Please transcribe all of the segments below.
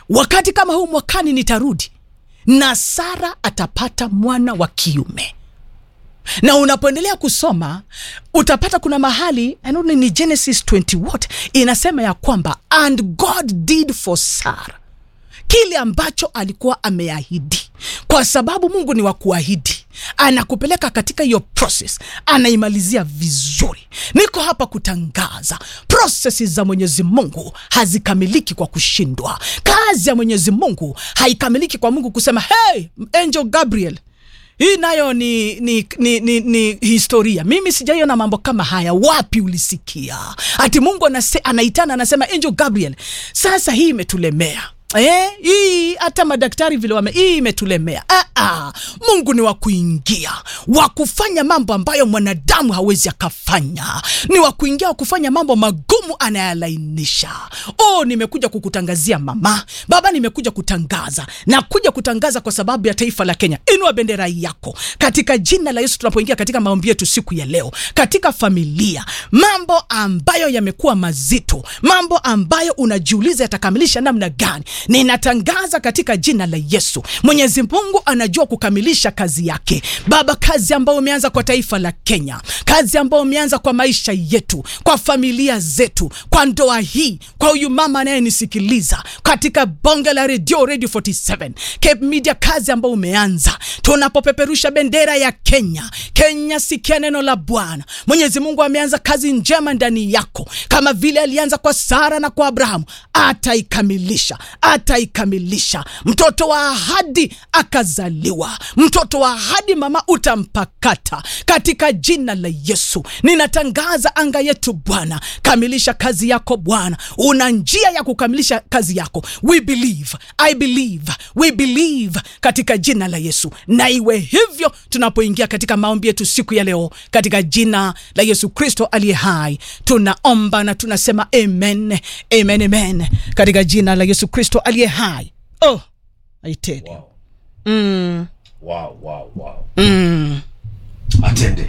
wakati kama huu mwakani nitarudi na sara atapata mwana wa kiume na unapoendelea kusoma utapata kuna mahali I don't know, ni genesis 20 what inasema ya kwamba and god did for sara kile ambacho alikuwa ameahidi kwa sababu mungu ni wa kuahidi anakupeleka katika hiyo process anaimalizia vizuri niko hapa kutangaza prosesi za mwenyezi mungu hazikamiliki kwa kushindwa kazi ya mwenyezi mungu haikamiliki kwa mungu kusema hey angel gabriel hii nayo ni, ni, ni, ni, ni historia mimi sijaiona mambo kama haya wapi ulisikia ati mungu anase, anaitana anasema angel gabriel sasa hii imetulemea Eh, hii hata madaktari vile wame hii imetulemea. Ah, ah, Mungu ni wa kuingia, wa kufanya mambo ambayo mwanadamu hawezi akafanya, ni wa kuingia, wa kufanya mambo magumu anayalainisha. Oh, nimekuja kukutangazia mama, baba, nimekuja kutangaza na kuja kutangaza kwa sababu ya taifa la Kenya. Inua bendera yako katika jina la Yesu, tunapoingia katika maombi yetu siku ya leo, katika familia, mambo ambayo yamekuwa mazito, mambo ambayo unajiuliza yatakamilisha namna gani ninatangaza katika jina la yesu mwenyezi mungu anajua kukamilisha kazi yake baba kazi ambayo umeanza kwa taifa la kenya kazi ambayo umeanza kwa maisha yetu kwa familia zetu kwa ndoa hii kwa huyu mama anayenisikiliza katika bonge la redio radio 47 Cape media kazi ambayo umeanza tunapopeperusha bendera ya kenya kenya sikia neno la bwana mwenyezi mungu ameanza kazi njema ndani yako kama vile alianza kwa sara na kwa abrahamu ataikamilisha ataikamilisha mtoto wa ahadi akazaliwa mtoto wa ahadi mama utampakata katika jina la yesu ninatangaza anga yetu bwana kamilisha kazi yako bwana una njia ya kukamilisha kazi yako we believe i believe we believe katika jina la yesu na iwe hivyo tunapoingia katika maombi yetu siku ya leo katika jina la yesu kristo aliye hai tunaomba na tunasema amen amen amen katika jina la yesu kristo aliye hai oh I tell you. Wow. Mm, Wow, wow, wow. mm, Atende.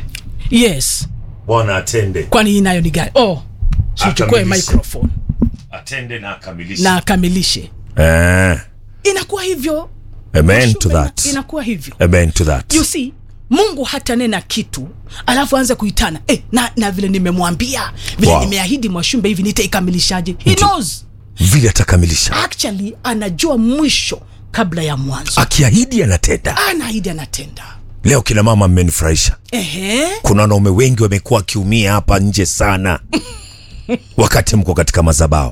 yes Bwana atende. kwani hii nayo ni gani oh sichukue Akamilishe. microphone Atende na akamilishe. na akamilishe Eh. inakuwa hivyo Amen to Shume, that. inakuwa hivyo Amen to that. you see mungu hata nena kitu alafu aanze kuitana eh, na, na vile nimemwambia vile Wow. nimeahidi mwashumbe hivi nitaikamilishaje he knows Vile atakamilisha. actually anajua mwisho kabla ya mwanzo Akiahidi anatenda. anaahidi anatenda Leo kina mama mmenifurahisha. ehe Kuna wanaume wengi wamekuwa wakiumia hapa nje sana wakati mko katika mazabao.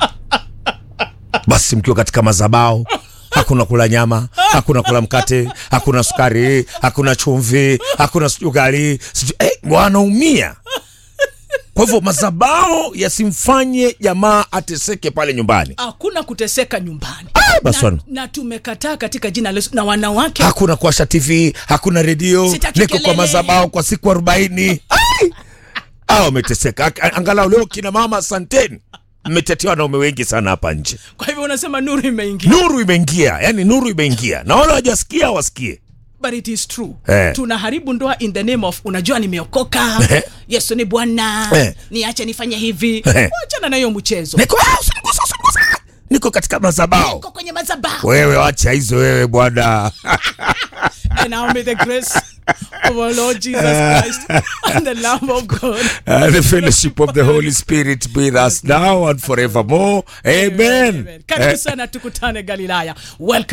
Basi mkiwa katika mazabao hakuna kula nyama, hakuna kula mkate, hakuna sukari, hakuna chumvi, hakuna sijui ugali, sijui eh, wanaumia. Kwa hivyo mazabao yasimfanye jamaa ateseke pale nyumbani. hakuna kuteseka nyumbani basi na, wana- na tumekataa katika jina la Yesu na wanawake hakuna kuwasha tv hakuna redio Sitaki niko kwa kelele. mazabao kwa siku arobaini a wameteseka Ak- angalau leo kina mama asanteni mmetetea wanaume wengi sana hapa nje kwa hivyo unasema nuru imeingia nuru imeingia yani nuru imeingia na wale wajasikia wasikie but it is true Eh. tunaharibu ndoa in the name of unajua nimeokoka Eh. yesu ni bwana Eh. niache nifanye hivi Eh. wachana na hiyo mchezo niko "Ah, usinigusa, usinigusa." niko katika mazabao Niko kwenye madhabahu wewe wacha hizo wewe bwana and now may the grace of our lord jesus christ and the love of god and the fellowship of the holy spirit be with us now and forevermore amen, karibu Eh. sana tukutane galilaya welcome